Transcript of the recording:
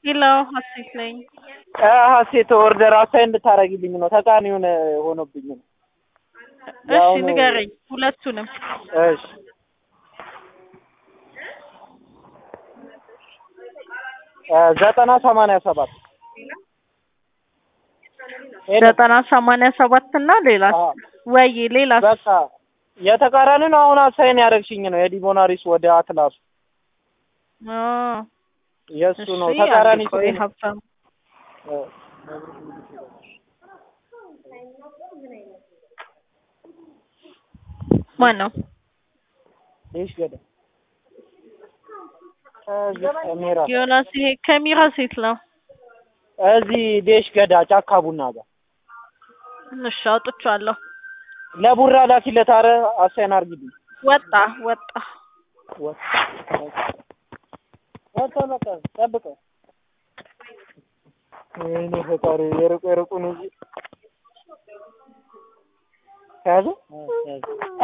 ሄሎ ሀሴት ነኝ። ሀሴት ኦርደር አሳይ እንድታረጊልኝ ነው። ተቃኒውን ሆኖብኝ ነው። እሺ ያው ነው። ንገረኝ ሁለቱንም። እሺ ዘጠና ሰማንያ ሰባት ሄሎ። ዘጠና ሰማንያ ሰባት እና ሌላ አዎ። ወይ ሌላ በቃ የተቃራኒ ነው። አሁን አሳይን ያደረግሽኝ ነው የዲቦናሪስ ወደ አትላሱ የእሱ ነው። ተቃራኒ ስለሆነ- ሀብታም እ፣ ማን ነው? ይሽ ገዳ እዚህ ከሜራ ዮናስ ይሄ ከሚራ ሴት ነው። እዚህ ዴሽ ገዳ ጫካ ቡና ጋር እሺ አውጥቼዋለሁ። ለቡራ ላኪለት። ኧረ አሳይን አርጊልኝ። ወጣ ወጣ። ወጣ ወጣ በቃ ጠብቀው። ወይኔ ፈጣሪ የሩቅ የሩቁን እንጂ ከያዘ